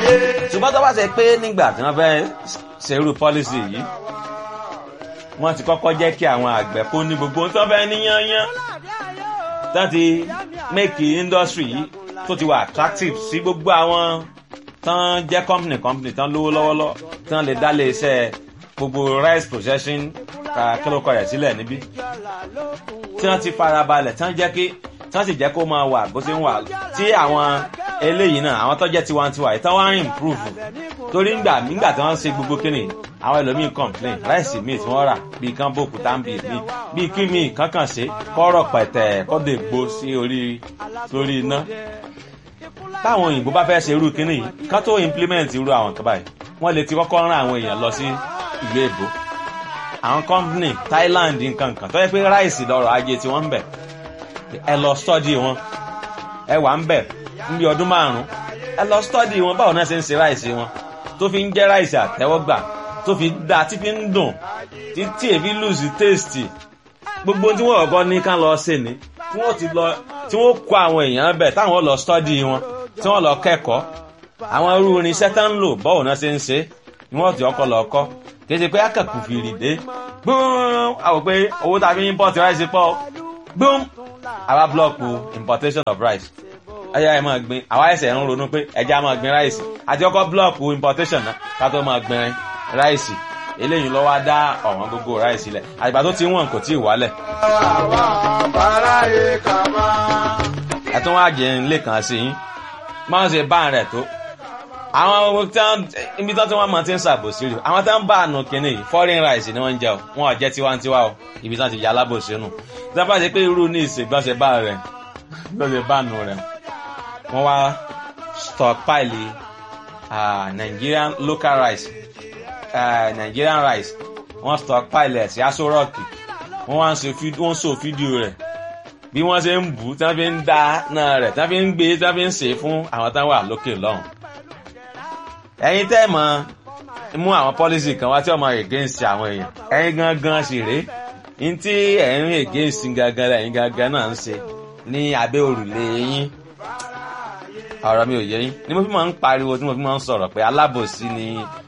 ṣùgbọ́n tó bá ṣe pé nígbà tí wọ́n fẹ́ ṣerú pọ́lísì yìí wọ́n ti kọ́kọ́ jẹ́ kí àwọn àgbẹ̀ kó ní gbogbo tó fẹ́ níyányán tán ti make industry yìí tó ti wà attractive sí gbogbo àwọn tán jẹ́ company company tán lówó lọ́wọ́lọ́ tán lè dá lé iṣẹ́ gbogbo rice processing kílókọ̀ rẹ̀ sílẹ̀ níbí tí wọ́n ti farabalẹ̀ tán jẹ́ kí tán sì jẹ́ kó máa wà bó ṣe ń wà tí àwọn eléyìí náà àwọn tó jẹ́ tiwantiwa yìí tán wá ń improve torí ńgbà nígbà tí wọ́n ń ṣe gbogbo kíni àwọn ẹlòmíín complain ráìsì míì tí wọ́n rà bíi kán bò kúta ń bì mí bíi kí míì kankan ṣe kọ́rọ̀ pẹ̀tẹ̀ kọ́dọ̀ ègbó sí orí lórí iná táwọn òyìnbó bá fẹ́ ṣe irú kíní yìí kán tó implement irú àwọn kan báyìí wọ́n lè ti kọ́kọ́ rán àwọn èèyàn lọ sí ìlú èbó àwọn company Thailand nǹkan kan tó yẹ pé ráìsì lọ́rọ̀ ajé tí wọ́n ń bẹ̀ ẹ lọ study wọn ẹ wà ń bẹ̀ níbi ọdún márùn ẹ lọ study wọn báwo náà ṣe ń ṣe ráìsì wọn tó fi ń jẹ́ ráìsì àtẹ́wọ́gbà tó fi dá tí fi ń dùn títí èfi lùsì tèstì gbogbo tí wọ́n ọ̀gọ́ ní ká lọ ṣe ni tí wọ́n ti lọ tí wọ́n kó àwọn èèyàn bẹ̀ táwọn lọ study wọn tí wọ́n lọ kẹ́kọ̀ọ́ àwọn irú irinṣẹ́ tá ń lò báwo náà ṣe ń ṣe ni wọ́n ti ọkọ̀ lọ kọ́ kì í ṣe pé akẹ́kù fìrì dé gbọ́n àwọn pé owó tàbí import rice pọ̀ gbọ́n àwa blọọkù importation of rice ẹyà ẹ máa gbin àwa ẹsẹ̀ ń ronú pé ẹja máa gbin ráìsì àti ọkọ̀ blọọkù importation náà ká tó máa gbin ráìsì eléyìí lọ́wọ́ á dá ọ̀wọ́n gbogbo ráìsì lẹ̀ àgbà tó ti wọ̀n kò tí ì wálẹ̀. ẹ tún wá jẹ ilé kan sí yín máa ń ṣe bá rẹ̀ tó àwọn ibi tó tí wọ́n máa ti ń ṣàbòsí rè àwọn tó ń bá àánú kínní yìí foreign rice ni wọ́n ń jẹ o wọn ò jẹ́ tiwantiwa o ibi tí wọ́n ti yà alábòsí nù tí wọ́n bá ṣe pé irú ní ìsègbọ́nsẹ̀ bá rẹ̀ lọ́sẹ̀ bá nù rẹ̀ wọ́n wá stockpile uh, Nigerian local rice uh, Nigerian rice wọ́n stockpile ẹ̀ sí aṣọ rọ́ọ̀kì wọ́n wá ń so fídíò rẹ̀ bí wọ́n ṣe ń bù tí wọ́n fi ń da náà rẹ̀ tí wọ́n fi ń gbé tí wọ́n fi ń ṣe fún àwọn táwọn wà lókè lọ́hùn. ẹ̀yin tẹ́ mọ̀ mú àwọn policy kan wá tí ọmọ against àwọn èèyàn ẹ̀yin gangan sì rèé ní tí ẹ̀yin against gangan lẹ́yìn gangan náà ń ṣe ní abẹ́ òrùlé yín ọ̀rọ̀ mi ò yé yín ni mo fi máa ń pariwo tí mo fi máa ń sọ̀rọ̀ pé alábòsí ni